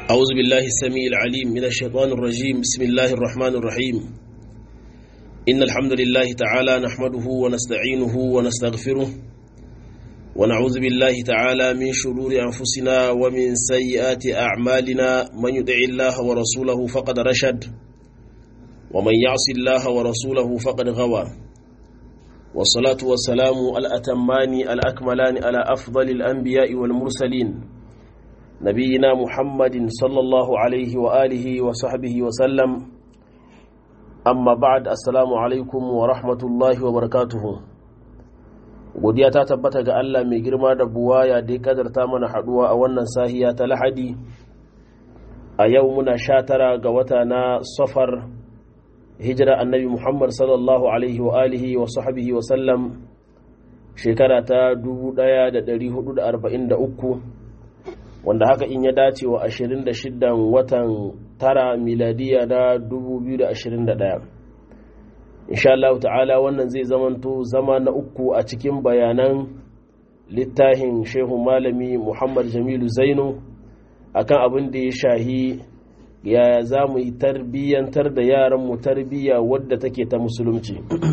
أعوذ بالله السميع العليم من الشيطان الرجيم بسم الله الرحمن الرحيم إن الحمد لله تعالى نحمده ونستعينه ونستغفره ونعوذ بالله تعالى من شرور أنفسنا ومن سيئات أعمالنا من يدع الله ورسوله فقد رشد ومن يعص الله ورسوله فقد غوى والصلاة والسلام الأتمان الأكملان على أفضل الأنبياء والمرسلين نبينا محمد صلى الله عليه وآله وصحبه وسلم أما بعد السلام عليكم ورحمة الله وبركاته godiya ta tabbata ga Allah mai girma da buwaya da ya kadarta mana haduwa a wannan sahiya ta lahadi a yau muna sha tara ga wata na safar hijira annabi muhammad sallallahu alaihi wa alihi wa sahbihi wa sallam shekara ta 1443 wanda haka in ya dace wa 26 watan tara miladiya na 2021 insha Allah ta'ala wannan zai zamanto zama na uku a cikin bayanan littafin shehu malami Muhammad Jamilu Zainu akan abin da ya shahi yaya za mu yi tarbiyyantar da yaran mu tarbiyya wadda take ta musulunci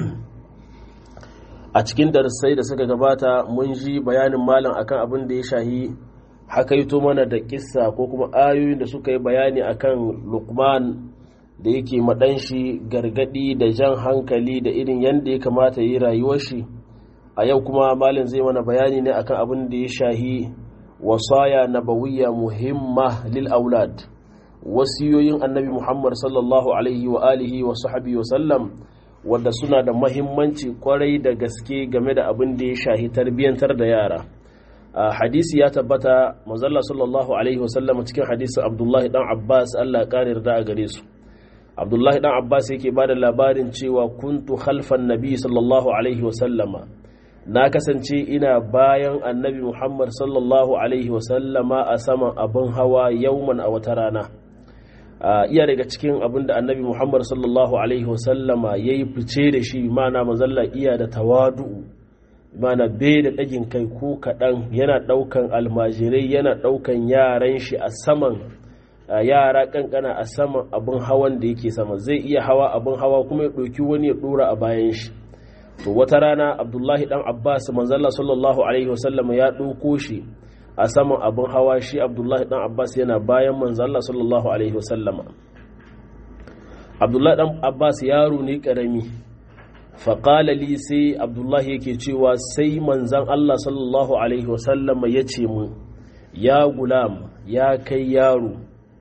a cikin darasai da suka gabata mun ji bayanin malam akan abin da ya shahi hakaito mana da kissa ko kuma ayoyin da suka yi bayani akan lukman da yake maɗanshi gargaɗi da jan hankali da irin yadda ya kamata yi rayuwar shi a yau kuma malin zai mana bayani ne akan abin da ya shahi wasaya nabawiyya muhimma lil aulad wasiyoyin annabi muhammad sallallahu alaihi wa alihi wa sahbihi wa sallam wanda suna da mahimmanci kwarai da gaske game da abin da ya shahi tarbiyyantar da yara hadisi ya tabbata mazalla sallallahu alaihi wasallam cikin hadisin abdullahi dan abbas allah ya kare da a gare su abdullahi dan abbas yake ba da labarin cewa kuntu khalfan nabi sallallahu alaihi wasallama na kasance ina bayan annabi muhammad sallallahu alaihi wasallama a saman abin hawa yauman a wata rana iya daga cikin abin da annabi muhammad sallallahu alaihi wasallama ya yi fice da shi mana mazalla iya da tawadu'u mana bai da ɗagin kai ko kaɗan yana ɗaukan almajirai yana ɗaukan yaran shi a saman yara ƙanƙana a saman abin hawan da yake sama zai iya hawa abin hawa kuma ya ɗauki wani ya ɗora a bayan shi to wata rana abdullahi ɗan abbas manzalla sallallahu alaihi wasallam ya ɗauko shi a saman abin hawa shi abdullahi ɗan abbas yana bayan manzalla sallallahu alaihi wasallama abdullahi ɗan abbas yaro ne ƙarami faƙala li sai abdullahi yake cewa sai manzan Allah sallallahu Alaihi wasallam ya ce mu ya gulam ya kai yaro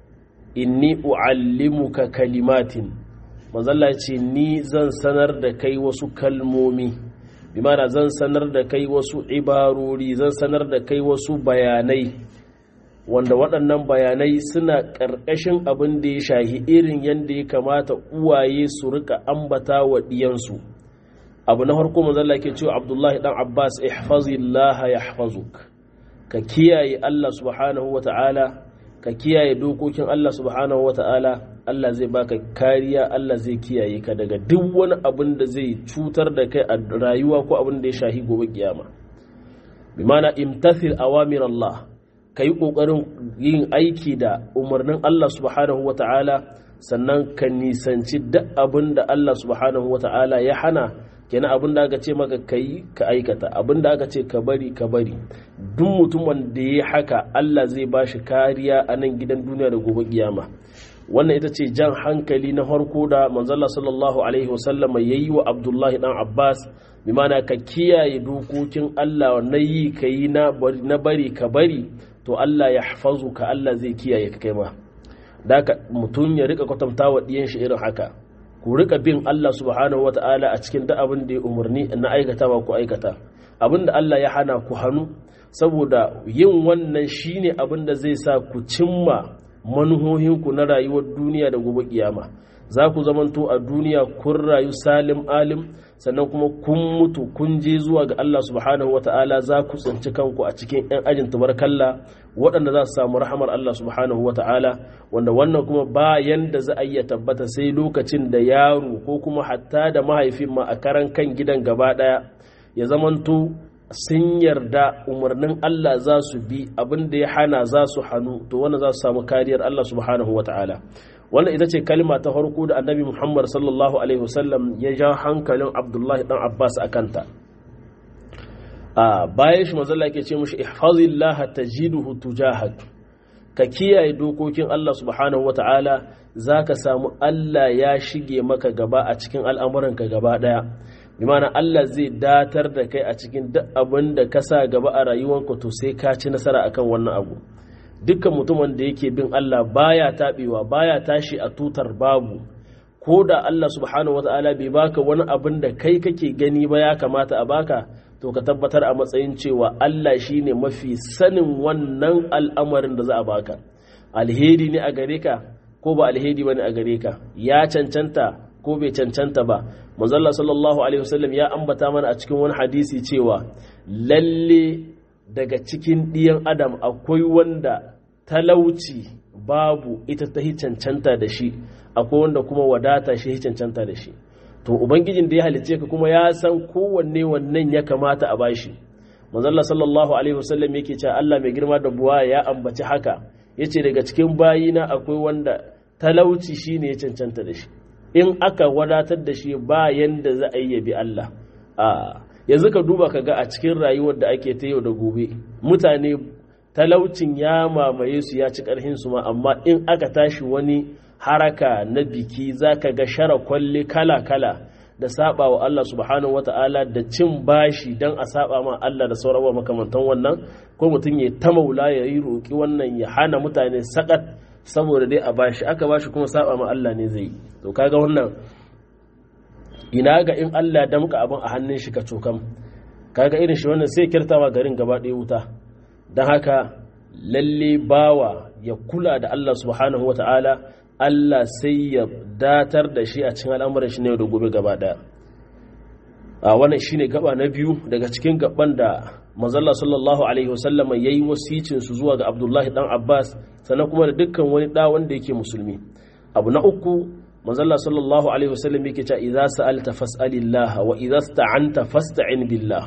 inni u'allimuka kalimatin manzalla ce ni zan sanar da kai wasu kalmomi bi mana zan sanar da kai wasu ibarori zan sanar da kai wasu bayanai wanda waɗannan bayanai suna ƙarƙashin abin da ya shahi irin yadda ya kamata uwaye su rika ambata wa ɗiyansu abu na farko manzala ke cewa abdullahi dan abbas ihfazillah yahfazuk ka kiyaye allah subhanahu wa ta'ala ka kiyaye dokokin allah subhanahu wa ta'ala allah zai baka kariya allah zai kiyaye ka daga duk wani abin da zai cutar da kai a rayuwa ko abin da ya shahi gobe kiyama bi mana imtathil awamir allah ka yi ƙoƙarin yin aiki da umarnin allah subhanahu wa ta'ala sannan ka nisanci duk abin da allah subhanahu wa ta'ala ya hana kenan abin da aka ce maka ka yi ka aikata abin da aka ce ka bari ka bari duk mutumin da ya haka Allah zai ba shi kariya a nan gidan duniya da gobe kiyama wannan ita ce jan hankali na farko da manzala sallallahu alaihi wasallama ya yi wa abdullahi dan abbas bi mana ka kiyaye dokokin Allah na yi ka yi na bari ka bari to Allah ya hafazu ka Allah zai kiyaye ka kai ma da mutum ya rika kwatanta wa ɗiyan shi irin haka ku rika bin Allah subhanahu ta'ala a cikin duk abin da ya umarni na aikatawa ku aikata abin da Allah ya hana ku hannu saboda yin wannan shine abin da zai sa ku cimma manuhohinku na rayuwar duniya da gobe kiyama za ku zamanto a duniya kun rayu salim alim sannan kuma kun mutu kun je zuwa ga Allah subhanahu ta'ala za ku tsinci kanku a cikin 'yan ajin tubarkalla waɗanda za su samu rahamar Allah subhanahu ta'ala wanda wannan kuma bayan da za a iya tabbata sai lokacin da yaro ko kuma hatta da mahaifin ma a karan kan gidan gaba ɗaya ya zamanto sun yarda umarnin Allah za su bi abin da ya hana za su hannu to wannan za su samu kariyar Allah subhanahu wa ta'ala wannan ita ce kalma ta farko da annabi Muhammad sallallahu alaihi wasallam ya ja hankalin Abdullahi dan Abbas a kanta a bayan shi manzo ke ce mushi ihfazillah tajiduhu tujahak ka kiyaye dokokin Allah subhanahu wa ta'ala zaka samu Allah ya shige maka gaba a cikin al'amuranka gaba daya bi mana Allah zai datar da kai a cikin duk abin da ka sa gaba a rayuwanka to sai ka ci nasara akan wannan abu dukkan mutumin da yake bin Allah baya taɓewa baya tashi a tutar babu ko da Allah subhanahu wata'ala bai baka wani abin da kai kake gani ba ya kamata a baka to ka tabbatar a matsayin cewa Allah shine mafi sanin wannan al'amarin da za a baka alheri ne a gare ka ko ba alheri bane a gare ka ya cancanta ko bai cancanta ba manzalla sallallahu alaihi wasallam ya ambata mana a cikin wani hadisi cewa lalle daga cikin ɗiyan adam akwai wanda talauci babu ita ta cancanta da shi akwai wanda kuma wadata shi cancanta da shi to ubangijin da ya halicce ka kuma ya san kowanne wannan ya kamata a bashi manzalla sallallahu alaihi wasallam yake cewa Allah mai girma da buwa ya ambaci haka yace daga cikin bayina akwai wanda talauci shine ya cancanta da shi in aka wadatar da shi ba yanda za a yi bi Allah a yanzu ka duba ka ga a cikin rayuwar da ake ta yau da gobe mutane talaucin ya mamaye su ya ci karhin su ma amma in aka tashi wani haraka na biki za ka ga shara kwalle kala-kala da saba wa Allah subhanahu wata'ala da cin bashi don a saba ma Allah da sauran makamantan wannan ko mutum ya ta maula ya yi roƙi wannan ya hana mutane sakat saboda dai a bashi aka bashi kuma saba ma Allah ne zai to kaga wannan ina ga in Allah ya damka abin a hannun shi ka cokam kaga irin shi wannan sai kirtawa garin gaba ɗaya wuta don haka lalle bawa ya kula da Allah subhanahu wata'ala Allah sai ya datar da shi a cikin al'amuran shi ne da gobe gaba ɗaya a wannan shine gaba na biyu daga cikin gaban da mazalla sallallahu alaihi wasallam ya yi wasicin su zuwa ga abdullahi dan abbas sannan kuma da dukkan wani da wanda yake musulmi abu na uku manzalla sallallahu alaihi wasallam yake cewa idza sa'alta fas'alillah wa idza sta'anta fasta'in billah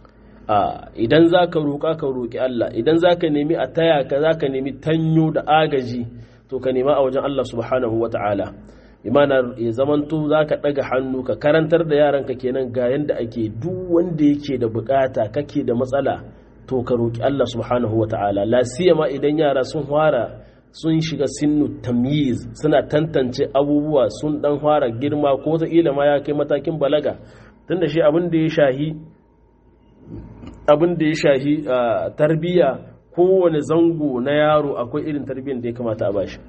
idan zaka roƙa ka roƙi Allah idan zaka nemi a taya ka zaka nemi tanyo da agaji to ka nema a wajen Allah subhanahu wata'ala imana ya zamanto zaka daga hannu ka karantar da yaranka kenan ga yanda ake duk wanda yake da bukata kake da matsala to ka roƙi Allah subhanahu wata'ala la siyama idan yara sun fara sun shiga sinnu tamyiz suna tantance abubuwa sun dan fara girma ko ta ma ya kai matakin balaga tunda shi abin da ya shahi abin da ya shahi tarbiyya kowane zango na yaro akwai irin tarbiyyar da ya kamata a bashi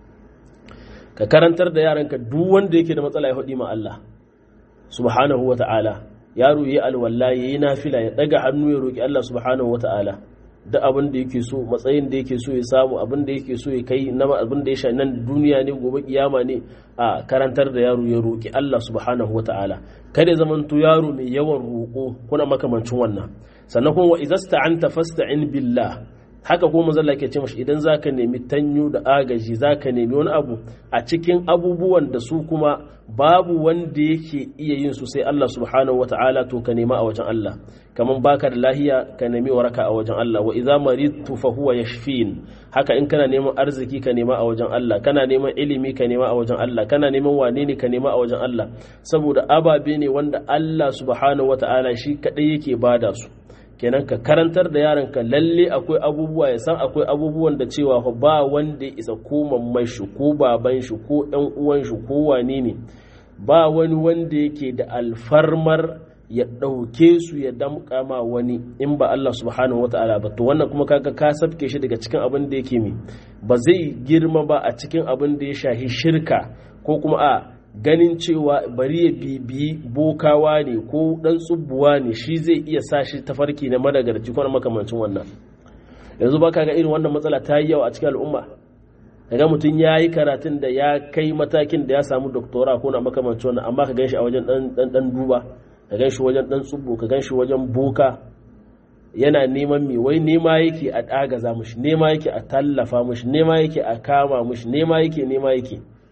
ka karantar da yaranka duk wanda yake da matsala ya hudi ma Allah subhanahu wata'ala yaro yayi alwala yayi nafila ya daga hannu ya roki Allah subhanahu wata'ala duk abin da yake so matsayin da yake so ya samu abin da yake so ya kai na abin da ya sha nan duniya ne gobe kiyama ne a karantar da yaro ya roki Allah subhanahu wataala kada ya zamanto yaro mai yawan roko kuna makamancin wannan sannan kuma wa idza sta'anta fasta'in billah haka kuma manzo Allah ke ce mashi idan zaka nemi tanyo da agaji zaka nemi wani abu a cikin abubuwan da su kuma babu wanda yake iya yin su sai Allah subhanahu wata'ala to ka nema a wajen Allah kaman baka da lahiya ka nemi waraka a wajen Allah wa idza maridtu fa huwa yashfin haka in kana neman arziki ka nema a wajen Allah kana neman ilimi ka nema a wajen Allah kana neman wane ne ka nema a wajen Allah saboda ababe ne wanda Allah subhanahu wata'ala shi kadai yake bada su kenan ka karantar da yaronka lalle akwai abubuwa ya san akwai abubuwan da cewa ba wanda ya isa ko mamman shi ko baban shi ko ɗan uwan shi ko wane ne ba wani wanda yake da alfarmar ya ɗauke su ya damƙa ma wani in ba Allah subhanahu wa ta'ala ba to wannan kuma kaga ka sabke shi daga cikin abin da yake mi ba zai girma ba a cikin abin da ya shahi shirka ko kuma a ganin cewa bari ya bibiyi bokawa ne ko dan tsubbuwa ne shi zai iya sa shi tafarki na madagarci ko makamancin wannan yanzu ba ga irin wannan matsala ta yi yawa a cikin al'umma daga mutum ya yi karatun da ya kai matakin da ya samu doktora ko na makamancin wannan amma ka gan shi a wajen dan dan duba ka gan shi wajen dan tsubbu ka gan shi wajen boka yana neman mi wai nema yake a ɗagaza mushi nema yake a tallafa mushi nema yake a kama mushi nema yake nema yake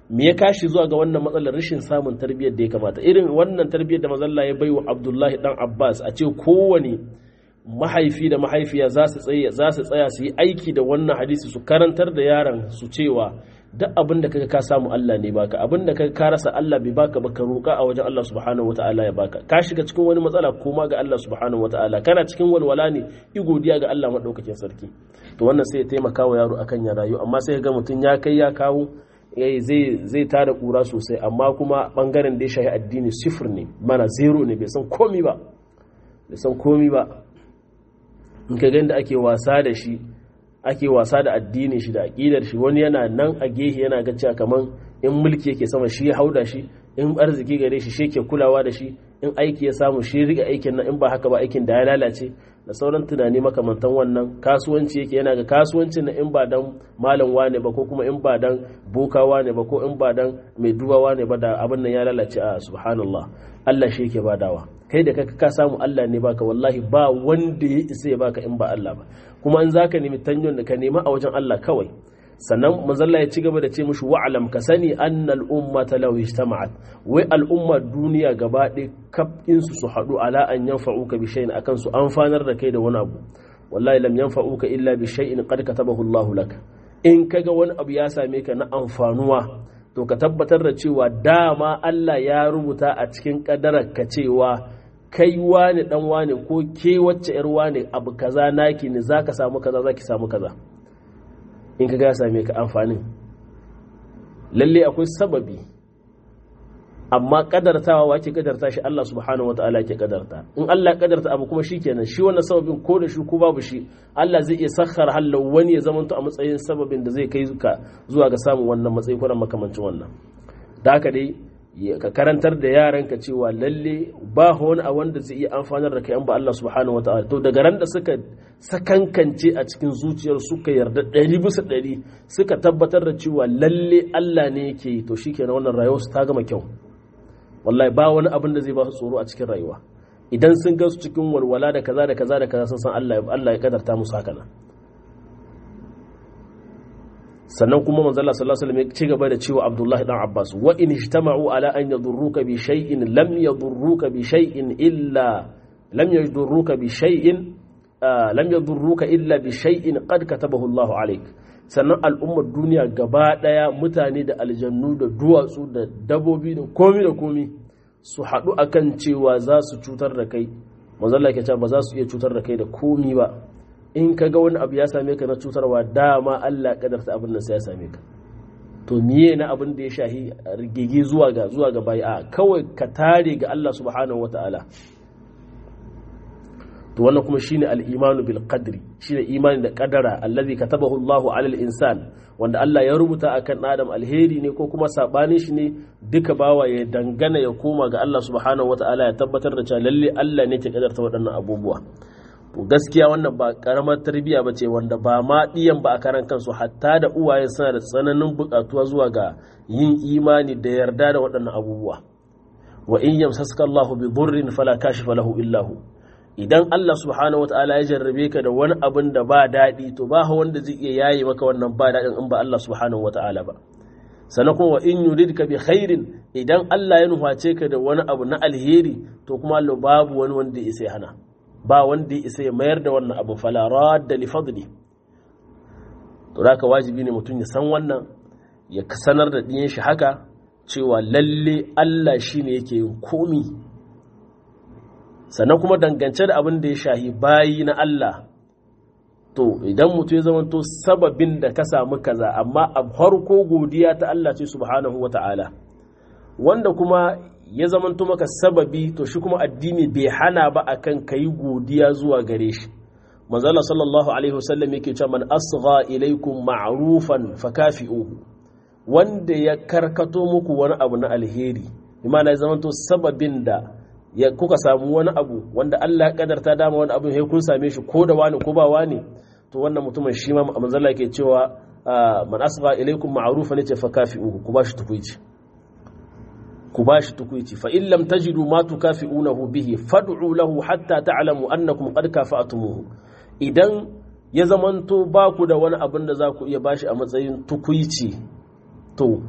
me ya kashi zuwa ga wannan matsalar rashin samun tarbiyyar da ya kamata irin wannan tarbiyyar da mazalla ya baiwa abdullahi dan abbas a ce kowane mahaifi da mahaifiya za su tsaya za su tsaya su yi aiki da wannan hadisi su karantar da yaron su cewa duk abin da kaga ka samu Allah ne baka abin da kaga ka rasa Allah bai baka ba ka roƙa a wajen Allah subhanahu wataala ya baka ka shiga cikin wani matsala koma ga Allah subhanahu wataala kana cikin walwala ne i godiya ga Allah madaukakin sarki to wannan sai ya taimaka wa yaro akan ya rayu amma sai ga mutum ya kai ya kawo zai tada kura sosai amma kuma bangaren da ya shahi addini sifir ne mana zero ne bai san komi ba bai san komi ba in ka ganda ake wasa da shi ake wasa da addini shi da aƙidar shi wani yana nan a gehe yana ga cewa kaman in mulki yake sama shi ya hauda shi in arziki gare shi shi ke kulawa da shi in aiki ya samu shi riga aikin nan in ba haka ba aikin da ya lalace da sauran tunani makamantan wannan kasuwanci yake yana ga kasuwanci na in ba dan malam wane ba ko kuma in ba dan boka wane ba ko in ba dan mai duba wane ba da abin nan ya lalace a subhanallah Allah shi yake badawa kai da kaka ka samu Allah ne baka wallahi ba wanda ya isa ya baka in ba Allah ba kuma in zaka nemi tanyon da ka nema a wajen Allah kawai sannan manzalla ya ci gaba da ce mushi wa'alam ka sani annal ummata law ijtama'at wai al'umma duniya gaba ɗaya kafin su su haɗu ala an yanfa'uka bi shay'in akan su amfanar da kai da wani abu wallahi lam yanfa'uka illa bi shay'in qad katabahu Allahu lak in kaga wani abu ya same ka na amfanuwa to ka tabbatar da cewa dama Allah ya rubuta a cikin kadarar ka cewa kai wane dan wane ko ke wacce yar wane abu kaza naki ne zaka samu kaza zaki samu kaza in ka ya same ka amfanin lalle akwai sababi amma kadartawa wake kadarta shi Allah subhanahu wataala ke kadarta in Allah ya kadarta abu kuma shikenan shi wannan sababin ko da shi ko babu shi Allah zai iya sakhar hallau wani ya zamanto a matsayin sababin da zai kai ka zuwa ga samun wannan matsayi ko makamancin wannan da haka dai ka karantar da yaranka cewa lalle ba wani a wanda zai iya amfanar da kai an ba Allah subhanahu wataala to daga ran da suka sakankance a cikin zuciyar suka yarda ɗari bisa ɗari suka tabbatar da cewa lalle Allah ne yake yi to shikenan wannan rayuwar su ta gama kyau wallahi ba wani abin da zai ba su tsoro a cikin rayuwa idan sun ga su cikin walwala da kaza da kaza da kaza sun san Allah Allah ya kadarta musu haka nan sannan kuma manzo Allah sallallahu alaihi wasallam ya ci gaba da cewa Abdullah dan Abbas wa in ijtama'u ala an yadurruka bi shay'in lam yadurruka bi shay'in illa lam yadurruka bi shay'in lam yadurruka illa bi shay'in qad katabahu Allah alayk sannan al'ummar duniya gaba daya mutane da aljannu da duwatsu da dabobi da komi da komi su haɗu akan cewa za su cutar da kai manzo Allah ya ce ba za su iya cutar da kai da komi ba in ka ga wani abu ya same ka na cutarwa dama Allah kadarta abin nan sai ya same ka to miye na abin da ya shahi rigigi zuwa ga zuwa ga bai a kawai ka tare ga Allah subhanahu wataala to wannan kuma shine al-imanu bil qadri shine imani da kadara allazi katabahu Allahu ala al-insan wanda Allah ya rubuta akan adam alheri ne ko kuma sabanin shi ne duka bawa ya dangana ya koma ga Allah subhanahu wataala ya tabbatar da cewa lalle Allah ne ke kadarta waɗannan abubuwa to gaskiya wannan ba karamar tarbiyya ba ce wanda ba ma ɗiyan ba a karan kansu hatta da uwaye suna da tsananin buƙatuwa zuwa ga yin imani da yarda da waɗannan abubuwa wa in yamsaska Allahu bi dhurrin fala kashifa lahu illa hu idan Allah subhanahu wataala ya jarrabe ka da wani abin da ba daɗi to ba wanda zai iya yaye maka wannan ba daɗin in ba Allah subhanahu wataala ba sannan kuma wa in yuridka bi khairin idan Allah ya nuface ka da wani abu na alheri to kuma Allah babu wani wanda ya isa hana ba wanda ya isa ya mayar da wannan abu falara da lifadli to da ka wajibi ne mutum ya san wannan ya sanar da ɗiyan shi haka cewa lalle Allah shi ne yake yin komi sannan kuma dangance da abin da ya shahi bayi na Allah to idan mutum ya zamanto sababin da ka samu kaza amma a farko godiya ta Allah ce subhanahu wa ta'ala wanda kuma ya zamanto maka sababi to shi kuma addini bai hana ba akan kayi godiya zuwa gare shi manzala sallallahu alaihi wasallam yake cewa man asgha ilaikum ma'rufan fakafi'uhu wanda ya karkato muku wani abu na alheri imana ya zamanto sababin da ya kuka samu wani abu wanda Allah ya kadarta dama wani abu sai kun same shi ko da wani ko ba wani to wannan mutumin shi ma manzala yake cewa man asgha ilaikum ma'rufan yace fakafi'uhu ku bashi tukuici ku ba shi tukuici fa in lam tajidu ma tukafi'unahu bihi fad'u lahu hatta ta'lamu annakum qad kafa'tumuhu idan ya zamanto ba ku da wani abin da za ku iya bashi a matsayin tukuici to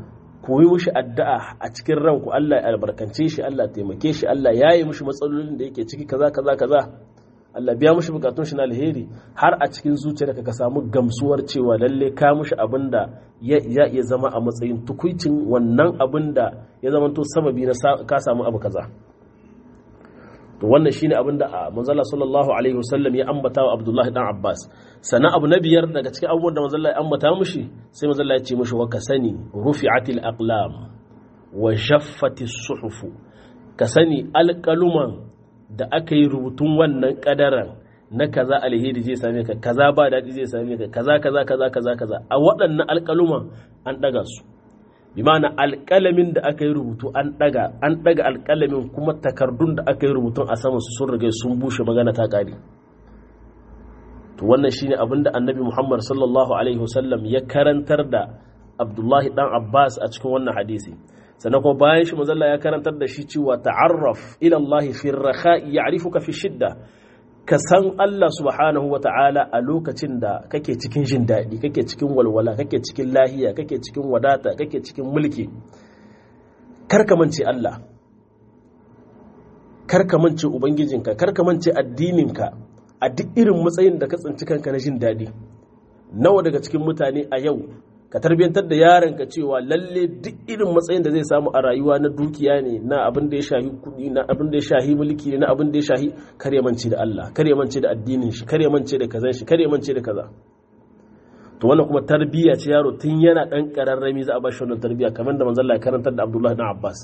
koyi mushi addu'a a cikin ranku Allah ya albarkance shi Allah taimake shi Allah ya yi mushi matsalolin da yake ciki kaza kaza kaza Allah biya mushi bukatun shi na alheri har a cikin zuciyarka ka samu gamsuwar cewa lalle ka mushi abin da ya iya zama a matsayin tukuicin wannan abin da ya zama to sababi na ka samu abu kaza to wannan shine abin da manzala sallallahu alaihi wasallam ya ambata wa Abdullahi dan Abbas sannan abu na biyar daga cikin abubuwan da manzala ya ambata mushi sai manzala ya ce mushi wa kasani rufi'atil aqlam wa jaffatis suhufu ka sani alƙaluman da aka yi rubutun wannan kadaran na kaza alheri zai same ka kaza ba daɗi zai same ka kaza kaza kaza kaza kaza a waɗannan alƙaluman an ɗaga su bi ma'ana alƙalamin da aka yi rubutu an ɗaga an ɗaga alƙalamin kuma takardun da aka yi rubutun a sama su sun riga sun bushe magana ta ƙare to wannan shine abin da annabi muhammad sallallahu alaihi wasallam ya karantar da abdullahi dan abbas a cikin wannan hadisi sannan kuma bayan shi mazalla ya karantar da shi cewa ta'arraf ila Allah fi rakha'i ya'rifuka fi shidda ka san Allah subhanahu wa ta'ala a lokacin da kake cikin jin daɗi kake cikin walwala kake cikin lahiya kake cikin wadata kake cikin mulki karka mance Allah karka mance ubangijinka karka mance addininka a duk irin matsayin da ka tsinci kanka na jin daɗi nawa daga cikin mutane a yau ka tarbiyantar da yaronka cewa lalle duk irin matsayin da zai samu a rayuwa na dukiya ne na abin da ya shahi kudi na abin da ya shahi mulki ne na abin da ya shahi kare mance da Allah kare mance da addinin shi kare mance da kazan shi kare mance da kaza to wannan kuma tarbiyya ce yaro tun yana dan kararrami za a ba shi wannan tarbiyya kamar da manzon Allah ya karantar da Abdullah ibn Abbas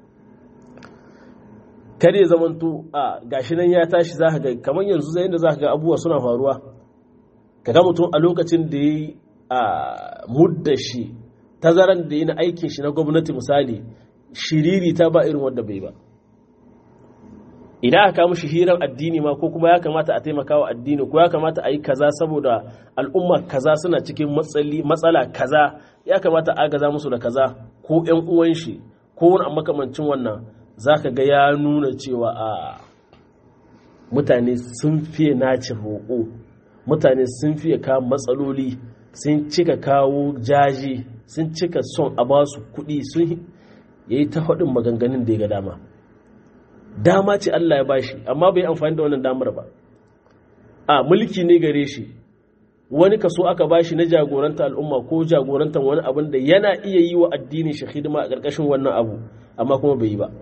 kare zamanto a gashi nan ya tashi za ka ga kamar yanzu zai da za ka ga abubuwa suna faruwa kaga mutum a lokacin da ya yi a mudda shi tazaran da yi na aikin shi na gwamnati misali shiriri ta ba irin wadda bai ba idan aka mushi hirar addini ma ko kuma ya kamata a taimaka wa addini ko ya kamata a yi kaza saboda al'umma kaza suna cikin matsala kaza ya kamata a gaza musu da kaza ko yan uwan shi ko wani makamancin wannan za ka ga ya nuna cewa a mutane sun fiye naci roƙo mutane sun fiye kawo matsaloli sun cika kawo jaji sun cika son a ba su kuɗi sun ya yi ta faɗin maganganun da ya ga dama dama ce Allah ya bashi amma bai amfani da wannan damar ba a mulki ne gare shi wani kaso aka bashi na jagoranta al'umma ko jagorantar wani abin da yana iya yi wa addinin shi hidima a ƙarƙashin wannan abu amma kuma bai yi ba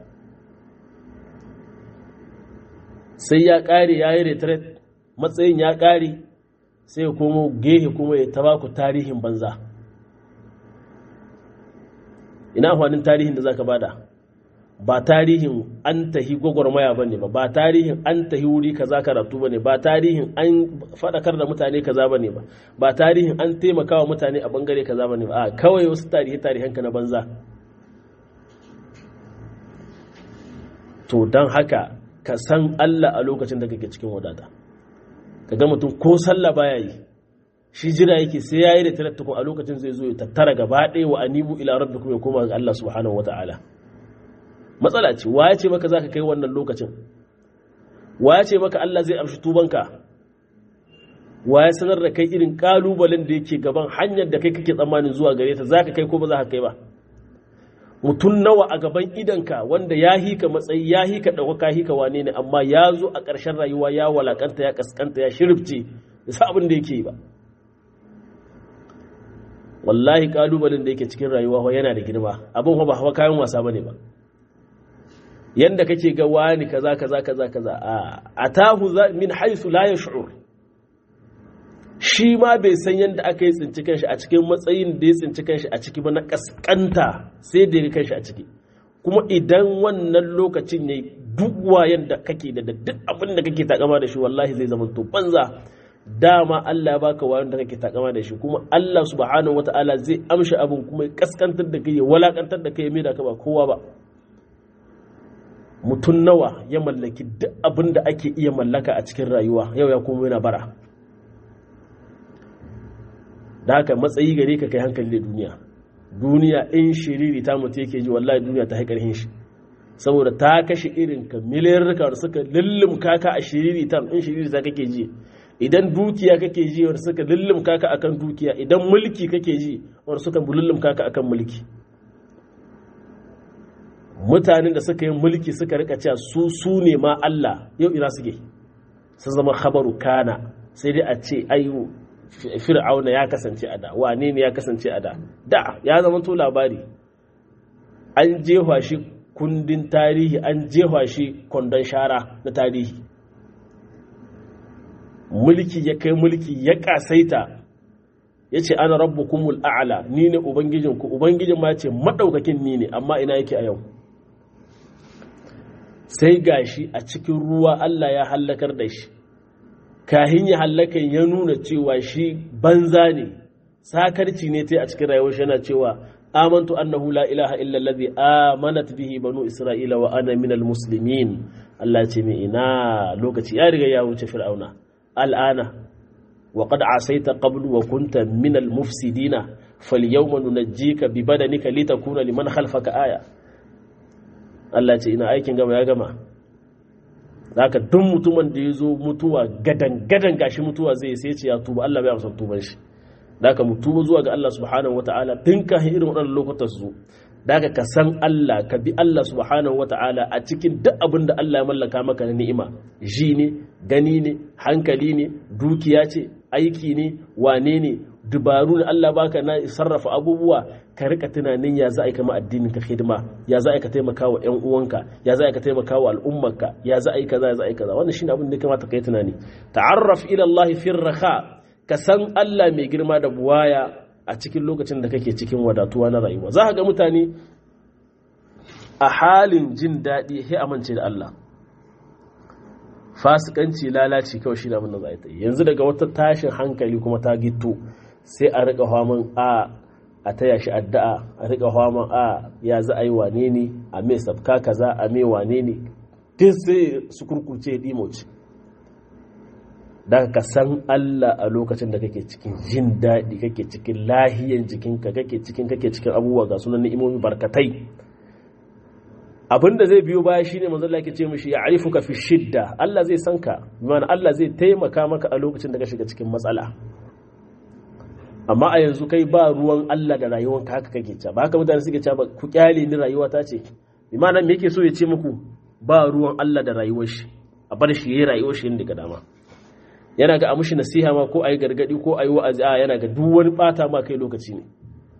sai ya ƙare ya yi retret matsayin ya ƙare sai ya komo gehe kuma ya taba ku tarihin banza ina amfanin tarihin da zaka bada ba tarihin an tahi gwagwarmaya bane ba ba tarihin an tahi wuri kaza karatu bane ba tarihin an fadakar da mutane kaza bane ba ba tarihin an taimakawa mutane a bangare kaza bane ba a kawai wasu tarihi tarihan ka na banza to don haka ka san Allah a lokacin da kake cikin wadata ka ga mutum ko sallah baya yi shi jira yake sai yayi da tarattukun a lokacin zai zo ya tattara gaba ɗaya wa anibu ila rabbikum ya koma ga Allah subhanahu wata'ala matsala ce wa ya ce maka zaka kai wannan lokacin wa ya ce maka Allah zai amshi tubanka wa ya sanar da kai irin kalubalen da yake gaban hanyar da kai kake tsammanin zuwa gare ta zaka kai ko ba za ka kai ba mutum nawa a gaban idanka wanda ya hika matsayi ya hika ɗaukaka hika wane ne amma ya zo a ƙarshen rayuwa ya walakanta ya kaskanta ya shirifce da sa abin da yake yi ba wallahi ƙalubalen da yake cikin rayuwa yana da girma abin ba hawa kayan wasa bane ba yanda kake ga wani kaza kaza kaza kaza a atahu min haisu la yash'ur shi ma bai san yadda aka yi tsinci kanshi a cikin matsayin da ya tsinci kanshi a ciki ba na kaskanta sai da ya kanshi a ciki kuma idan wannan lokacin ne duk wayan da kake da duk abin da kake takama da shi wallahi zai zama to banza dama Allah ya baka wayan da kake takama da shi kuma Allah subhanahu wataala zai amshi abin kuma ya kaskantar da kai ya walakantar da kai ya maida ka ba kowa ba mutum nawa ya mallaki duk abin da ake iya mallaka a cikin rayuwa yau ya kuma yana bara da haka matsayi gare ka kai hankali da duniya duniya in shiriri ta mutu yake ji wallahi duniya ta haikar shi saboda ta kashe irin ka miliyar da suka lullum kaka a shiriri ta in shiriri ta kake ji idan dukiya kake ji wanda suka lullum kaka akan dukiya idan mulki kake ji wanda suka lullum kaka akan mulki mutanen da suka yi mulki suka rika cewa su su ne ma Allah yau ina suke sun zama khabaru kana sai dai a ce ayu fir'auna ya kasance a da wane ne ya kasance a da da ya zama to labari an jefa shi kundin tarihi an jefa shi kwandon shara na tarihi mulki ya kai mulki ya kasaita ya ce ana rabu kumul a'ala ni ne ubangijinku ubangijin ma ce maɗaukakin ni ne amma ina yake a yau sai gashi a cikin ruwa Allah ya hallakar da shi kahin ya hallakan ya nuna cewa shi banza ne sakarci ne ta a cikin rayuwar shi yana cewa amantu annahu la ilaha illa allazi amanat bihi banu isra'ila wa ana minal muslimin Allah ce mai ina lokaci ya riga ya wuce fir'auna al'ana wa qad asaita qablu wa kunta minal mufsidina falyawma nunajjika bi badanika litakuna liman khalfaka aya Allah ce ina aikin gama ya gama zaka duk mutumin da ya zo mutuwa gadan gadan gashi mutuwa zai sai ce ya tuba Allah bai amsa tuban shi daga mu tuba zuwa ga Allah subhanahu wataala tun ka irin waɗannan lokutan su daga ka san Allah ka bi Allah subhanahu wataala a cikin duk abin da Allah ya mallaka maka na ni'ima ji ne gani ne hankali ne dukiya ce aiki ne wane ne dubaru ne Allah baka na sarrafa abubuwa ka rika tunanin ya za a yi kama addinin ka hidima ya za a yi ka taimaka wa ƴan uwanka ya za a yi ka taimaka wa al'ummarka ya za a yi kaza ya za a yi kaza wannan shine abin da ya kamata ka yi tunani ta'arraf ila Allah fi raha ka san Allah mai girma da buwaya a cikin lokacin da kake cikin wadatuwa na rayuwa za ka ga mutane a halin jin daɗi sai amince da Allah fasikanci lalaci kawai shi da abin da za a yi yanzu daga wata tashin hankali kuma ta gito sai a rika haman a a taya shi addu'a a rika haman a ya za a yi wane ne a mai sabka kaza a mai wane ne duk sai su kurkuce dimoci da ka san Allah a lokacin da kake cikin jin daɗi kake cikin lahiyan jikinka kake cikin kake cikin abubuwa ga sunan ni'imomi barkatai abinda zai biyo baya shine manzo Allah yake ce mishi ya arifuka fi shidda Allah zai san ka bimana Allah zai taimaka maka a lokacin da ka shiga cikin matsala amma a yanzu kai ba ruwan Allah da rayuwanka haka kake cewa ba haka mutane suke cewa ku kyale ni rayuwa ta ce bimana me yake so ya ce muku ba ruwan Allah da rayuwar shi a bar shi yayi rayuwar shi inda ga dama yana ga a mushi nasiha ma ko ayi gargadi ko ayi wa'azi a yana ga duk wani bata ma kai lokaci ne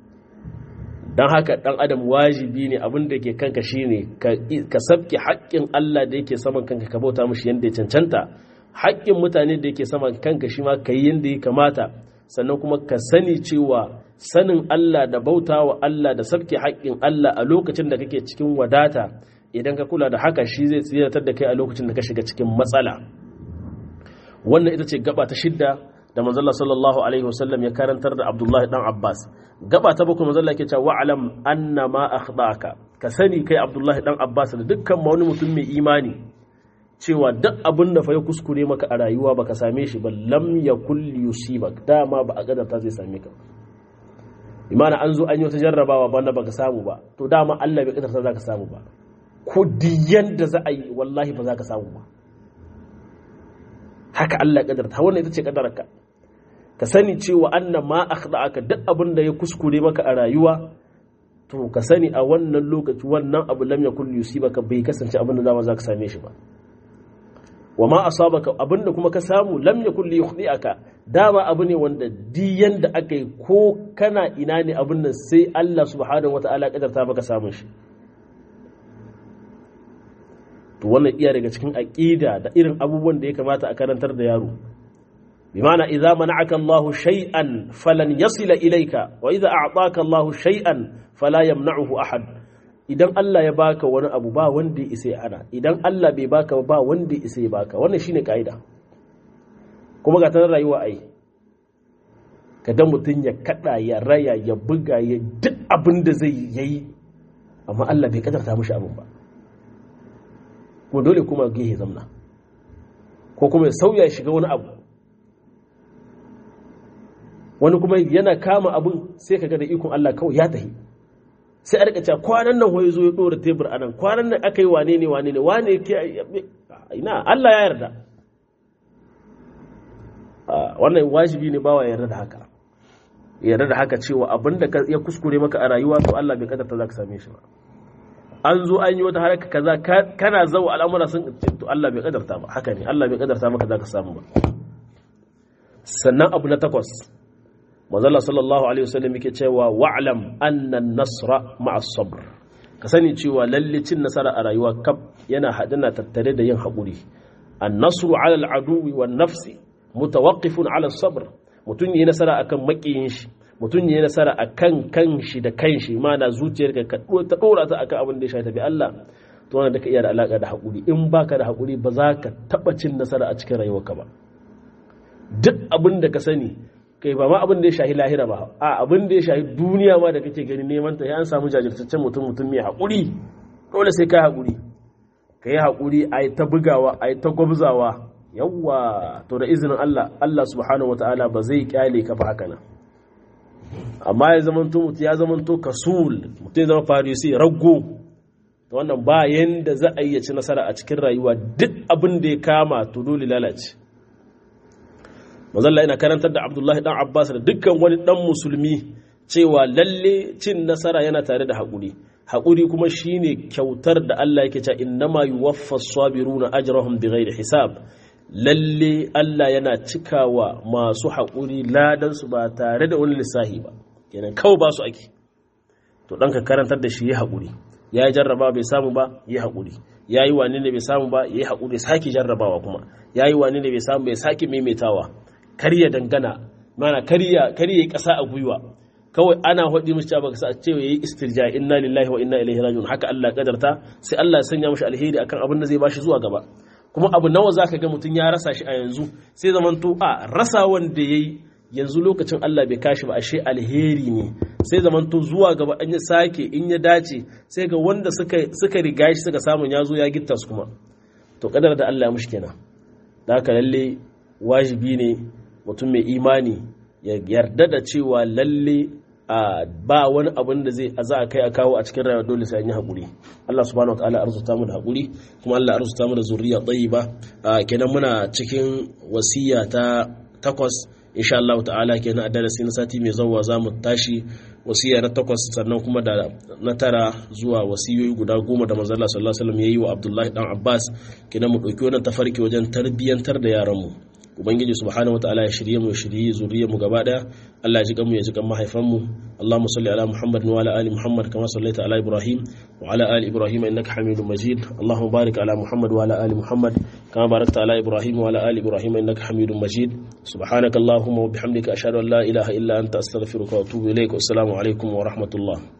don haka ɗan adam wajibi ne abin da ke kanka shine ka sabke haƙƙin Allah da yake saman kanka ka bauta mushi yadda ya cancanta haƙƙin mutane da yake saman kanka shi ma ka yi yadda ya kamata sannan kuma ka sani cewa sanin Allah da bauta wa Allah da sabke haƙƙin Allah a lokacin da kake cikin wadata idan ka kula da haka shi zai tsiratar da kai a lokacin da ka shiga cikin matsala wannan ita ce gaba ta shidda da manzalla sallallahu alaihi wasallam ya karantar da abdullahi dan abbas gaba ta bakwai manzalla ke cewa wa'alam anna ma akhdaka ka sani kai abdullahi dan abbas da dukkan wani mutum mai imani cewa duk abin da fa ya kuskure maka a rayuwa baka same shi ba lam yakul yusibak dama ba a gadarta zai same ka imana an zo an yi wata jarrabawa banda baka samu ba to dama Allah bai kadarta zaka samu ba ko diyan da za a yi wallahi ba za ka samu ba haka Allah kadarta wannan ita ce kadararka ka sani cewa annan ma akhda'aka duk abin da ya kuskure maka a rayuwa to ka sani a wannan lokaci wannan abu lam yakul yusibaka bai kasance abin da dama zaka same shi ba wa ma asabaka abin da kuma ka samu lam yakul yukhdi'aka dama abu ne wanda diyan da aka yi ko kana ina ne abin nan sai Allah subhanahu wataala kadarta maka samun shi to wannan iya daga cikin aqida da irin abubuwan da ya kamata a karantar da yaro bimana idza mana'aka Allah shay'an falan yasila ilayka wa idza a'taka Allah shay'an fala yamna'uhu ahad idan Allah ya baka wani abu ba wanda ya isa ya hana idan Allah bai baka ba wanda ya isa ya baka wannan shine kaida kuma ga ta rayuwa ai kada mutun ya kada ya raya ya buga ya duk abin da zai yayi amma Allah bai kadarta mishi abin ba kuma dole kuma gehe zamna ko kuma ya sauya ya shiga wani abu wani kuma yana kama abin sai ka ga da ikon Allah kawai ya tahi sai a rika cewa kwanan nan hoye zo ya dora tebur a nan kwanan nan aka yi wane ne wane ne wane ke ina Allah ya yarda wannan wajibi ne bawa yarda da haka yarda da haka cewa abin da ya kuskure maka a rayuwa to Allah bai kadarta za ka same shi ba an zo an yi wata haraka kaza kana zau al'amura sun to Allah bai kadarta ba haka ne Allah bai kadarta maka zaka samu ba sannan abu na takwas manzala sallallahu alaihi wasallam yake cewa wa'lam anna an-nasra ma'a sabr ka sani cewa lalle cin nasara a rayuwa kaf yana hadana tattare da yin haƙuri an-nasru 'ala al-aduwi wan-nafsi mutawaqqifun 'ala as-sabr mutun yi nasara akan makiyin shi mutun yi nasara akan kanshi da kanshi mana zuciyarka ka ta dora ta akan abin da ya shafi Allah to wannan da ka iya da alaka da haƙuri in baka da haƙuri ba za ka taba cin nasara a cikin rayuwarka ba duk abin da ka sani kai ba ma abin da ya shahi lahira ba a abin da ya shahi duniya ma da kake gani neman ta ya an samu jajirtaccen mutum mutum mai haƙuri dole sai ka haƙuri ka yi haƙuri a yi ta bugawa a yi ta gwabzawa yawwa to da izinin Allah Allah subhanahu wataala ba zai kyale ka ba haka nan amma ya zamanto mutum ya zamanto kasul mutum ya zama farisi raggo to wannan ba yanda za a yi ci nasara a cikin rayuwa duk abin da ya kama to dole lalace mazalla ina karantar da abdullahi dan abbas da dukkan wani dan musulmi cewa lalle cin nasara yana tare da haƙuri haƙuri kuma shine kyautar da Allah yake cewa innama yuwaffas sabiruna ajrahum bighairi hisab lalle Allah yana cikawa masu haƙuri ladan su ba tare da wani lissahi ba kenan kawai ba su ake to dan ka karantar da shi ya haƙuri ya yi jarraba bai samu ba ya haƙuri ya yi wani ne bai samu ba ya yi haƙuri sake jarrabawa kuma ya yi wani ne bai samu bai sake maimaitawa karya dangana mana karya karya kasa a gwiwa kawai ana hudi mishi cewa baka ce yayi istirja inna lillahi wa inna ilaihi rajiun haka Allah kadarta sai Allah ya sanya mishi alheri akan abin da zai bashi zuwa gaba kuma abu nawa zaka ga mutun ya rasa shi a yanzu sai zaman to a rasa wanda yayi yanzu lokacin Allah bai kashi ba ashe alheri ne sai zaman to zuwa gaba an ya sake in ya dace sai ga wanda suka suka riga shi suka samu ya zo ya gitta su kuma to kadar da Allah ya mushi kenan da haka lalle wajibi ne mutum mai imani ya yarda da cewa lalle ba wani abin da zai za a kai a kawo a cikin rayuwa dole sai an yi haƙuri Allah subhanahu wataala arzuta mu da haƙuri kuma Allah arzuta mu da zuriya tayyiba kenan muna cikin wasiya ta takwas insha Allah ta'ala kenan a darasi na sati mai zawwa za mu tashi wasiya na takwas sannan kuma da na tara zuwa wasiyoyi guda goma da manzo Allah sallallahu alaihi wasallam yayi wa Abdullahi dan Abbas kenan mu dauki wannan tafarki wajen tarbiyyantar da yaran mu ubangiji subhanahu wataala ya shirye mu ya shirye zuriyar mu gaba daya Allah ya ji mu ya ji kan mahaifan mu Allahumma salli ala Muhammad wa ala ali Muhammad kama sallaita ala Ibrahim wa ala ali Ibrahim innaka Hamidum Majid Allahumma barik ala Muhammad wa ala ali Muhammad kama barakta ala Ibrahim wa ala ali Ibrahim innaka Hamidum Majid subhanaka Allahumma wa bihamdika ashhadu an la ilaha illa anta astaghfiruka wa atubu ilaik wa assalamu alaikum wa rahmatullah